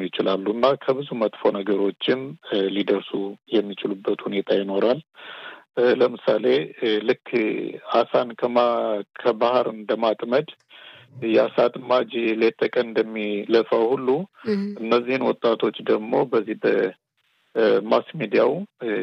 ይችላሉ እና ከብዙ መጥፎ ነገሮችም ሊደርሱ የሚችሉበት ሁኔታ ይኖራል። ለምሳሌ ልክ አሳን ከባህር እንደማጥመድ የአሳ አጥማጅ ሌት ተቀን እንደሚለፋው ሁሉ እነዚህን ወጣቶች ደግሞ በዚህ በማስ ሚዲያው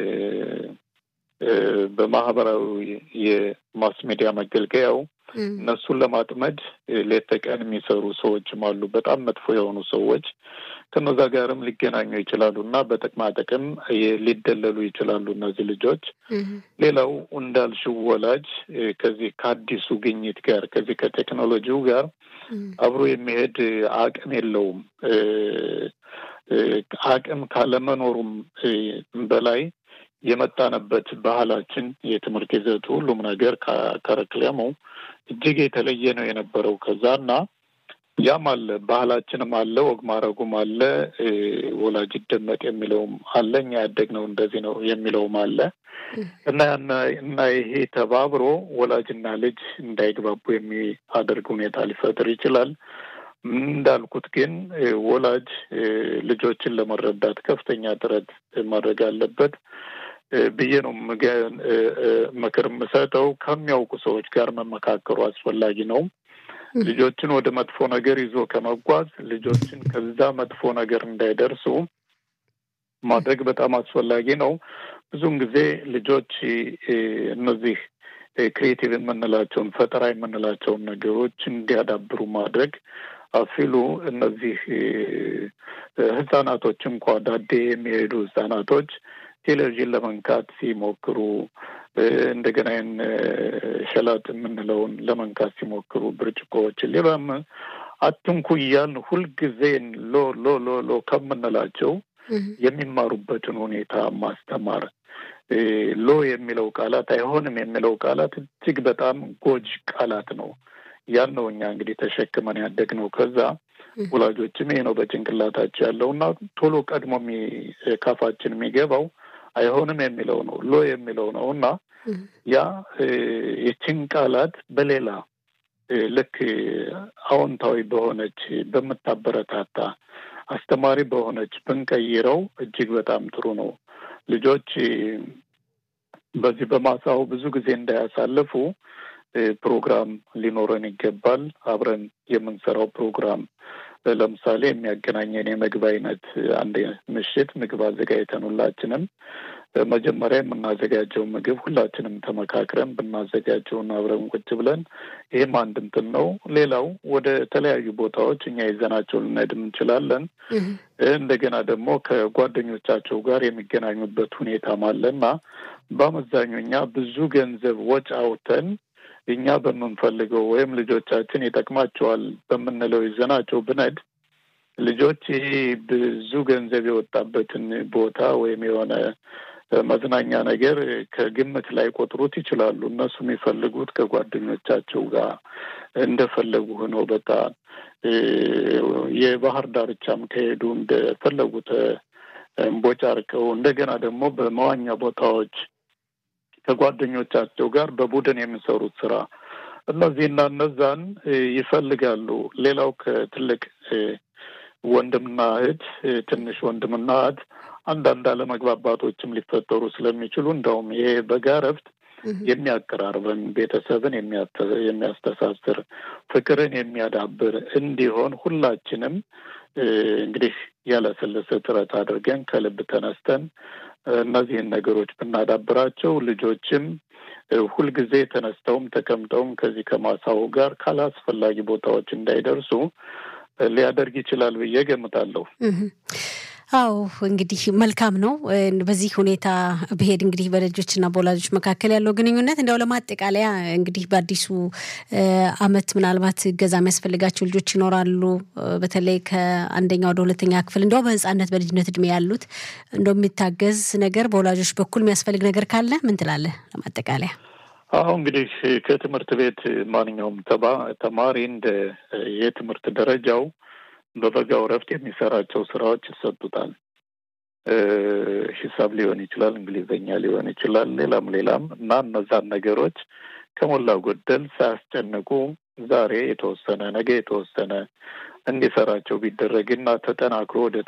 በማህበራዊ የማስ ሚዲያ መገልገያው እነሱን ለማጥመድ ሌት ተቀን የሚሰሩ ሰዎችም አሉ። በጣም መጥፎ የሆኑ ሰዎች ከነዛ ጋርም ሊገናኙ ይችላሉ እና በጥቅማ ጥቅም ሊደለሉ ይችላሉ እነዚህ ልጆች። ሌላው እንዳልሽው ወላጅ ከዚህ ከአዲሱ ግኝት ጋር ከዚህ ከቴክኖሎጂው ጋር አብሮ የሚሄድ አቅም የለውም። አቅም ካለመኖሩም በላይ የመጣንበት ባህላችን፣ የትምህርት ይዘቱ፣ ሁሉም ነገር ከረክለሙ እጅግ የተለየ ነው የነበረው ከዛ እና ያም አለ ባህላችንም አለ ወግ ማድረጉም አለ ወላጅ ይደመጥ የሚለውም አለ እኛ ያደግነው እንደዚህ ነው የሚለውም አለ እና እና ይሄ ተባብሮ ወላጅና ልጅ እንዳይግባቡ የሚያደርግ ሁኔታ ሊፈጥር ይችላል። እንዳልኩት ግን ወላጅ ልጆችን ለመረዳት ከፍተኛ ጥረት ማድረግ አለበት ብዬ ነው ምክር የምሰጠው። ከሚያውቁ ሰዎች ጋር መመካከሩ አስፈላጊ ነው። ልጆችን ወደ መጥፎ ነገር ይዞ ከመጓዝ ልጆችን ከዛ መጥፎ ነገር እንዳይደርሱ ማድረግ በጣም አስፈላጊ ነው። ብዙውን ጊዜ ልጆች እነዚህ ክሬቲቭ የምንላቸውን ፈጠራ የምንላቸውን ነገሮች እንዲያዳብሩ ማድረግ አፊሉ እነዚህ ህጻናቶች እንኳ ዳዴ የሚሄዱ ህጻናቶች ቴሌቪዥን ለመንካት ሲሞክሩ እንደገና ይህን ሸላጥ የምንለውን ለመንካት ሲሞክሩ ብርጭቆዎችን ሌላም አትንኩ እያልን ሁልጊዜ ሎ ሎ ሎ ሎ ከምንላቸው የሚማሩበትን ሁኔታ ማስተማር ሎ የሚለው ቃላት አይሆንም የሚለው ቃላት እጅግ በጣም ጎጅ ቃላት ነው። ያን ነው እኛ እንግዲህ ተሸክመን ያደግነው። ከዛ ወላጆችም ይሄ ነው በጭንቅላታቸው ያለው እና ቶሎ ቀድሞ ካፋችን የሚገባው አይሆንም የሚለው ነው፣ ሎ የሚለው ነው እና ያ የችን ቃላት በሌላ ልክ አዎንታዊ በሆነች በምታበረታታ አስተማሪ በሆነች ብንቀይረው እጅግ በጣም ጥሩ ነው። ልጆች በዚህ በማሳው ብዙ ጊዜ እንዳያሳልፉ ፕሮግራም ሊኖረን ይገባል። አብረን የምንሰራው ፕሮግራም ለምሳሌ የሚያገናኘን የምግብ አይነት አንድ ምሽት ምግብ አዘጋጅተን ሁላችንም መጀመሪያ የምናዘጋጀው ምግብ ሁላችንም ተመካክረን ብናዘጋጀውን አብረን ቁጭ ብለን ይህም አንድ እንትን ነው። ሌላው ወደ ተለያዩ ቦታዎች እኛ ይዘናቸው ልንሄድም እንችላለን። እንደገና ደግሞ ከጓደኞቻቸው ጋር የሚገናኙበት ሁኔታም አለና በአመዛኙ እኛ ብዙ ገንዘብ ወጪ አውጥተን እኛ በምንፈልገው ወይም ልጆቻችን ይጠቅማቸዋል በምንለው ይዘናቸው ብነድ ልጆች ይሄ ብዙ ገንዘብ የወጣበትን ቦታ ወይም የሆነ መዝናኛ ነገር ከግምት ላይ ቆጥሩት ይችላሉ። እነሱ የሚፈልጉት ከጓደኞቻቸው ጋር እንደፈለጉ ሆነው በቃ የባህር ዳርቻም ከሄዱ እንደፈለጉት እምቦጫርቀው እንደገና ደግሞ በመዋኛ ቦታዎች ከጓደኞቻቸው ጋር በቡድን የሚሰሩት ስራ እነዚህና እነዛን ይፈልጋሉ። ሌላው ከትልቅ ወንድምና እህት ትንሽ ወንድምና እህት አንዳንድ አለመግባባቶችም ሊፈጠሩ ስለሚችሉ እንደውም ይሄ በጋ እረፍት የሚያቀራርበን ቤተሰብን የሚያስተሳስር ፍቅርን የሚያዳብር እንዲሆን ሁላችንም እንግዲህ ያለሰለሰ ጥረት አድርገን ከልብ ተነስተን እነዚህን ነገሮች ብናዳብራቸው ልጆችም ሁልጊዜ ተነስተውም ተቀምጠውም ከዚህ ከማሳው ጋር ካላስፈላጊ ቦታዎች እንዳይደርሱ ሊያደርግ ይችላል ብዬ ገምታለሁ። አዎ እንግዲህ መልካም ነው። በዚህ ሁኔታ ብሄድ እንግዲህ በልጆችና በወላጆች መካከል ያለው ግንኙነት እንዲያው ለማጠቃለያ እንግዲህ በአዲሱ ዓመት ምናልባት እገዛ የሚያስፈልጋቸው ልጆች ይኖራሉ። በተለይ ከአንደኛ ወደ ሁለተኛ ክፍል እንዲያው በሕፃነት በልጅነት እድሜ ያሉት እንደው የሚታገዝ ነገር በወላጆች በኩል የሚያስፈልግ ነገር ካለ ምን ትላለህ? ለማጠቃለያ አሁ እንግዲህ ከትምህርት ቤት ማንኛውም ተማሪ እንደ የትምህርት ደረጃው በበጋው እረፍት የሚሰራቸው ስራዎች ይሰጡታል። ሂሳብ ሊሆን ይችላል፣ እንግሊዝኛ ሊሆን ይችላል፣ ሌላም ሌላም እና እነዛን ነገሮች ከሞላ ጎደል ሳያስጨንቁ ዛሬ የተወሰነ ነገ የተወሰነ እንዲሰራቸው ቢደረግና ተጠናክሮ ወደ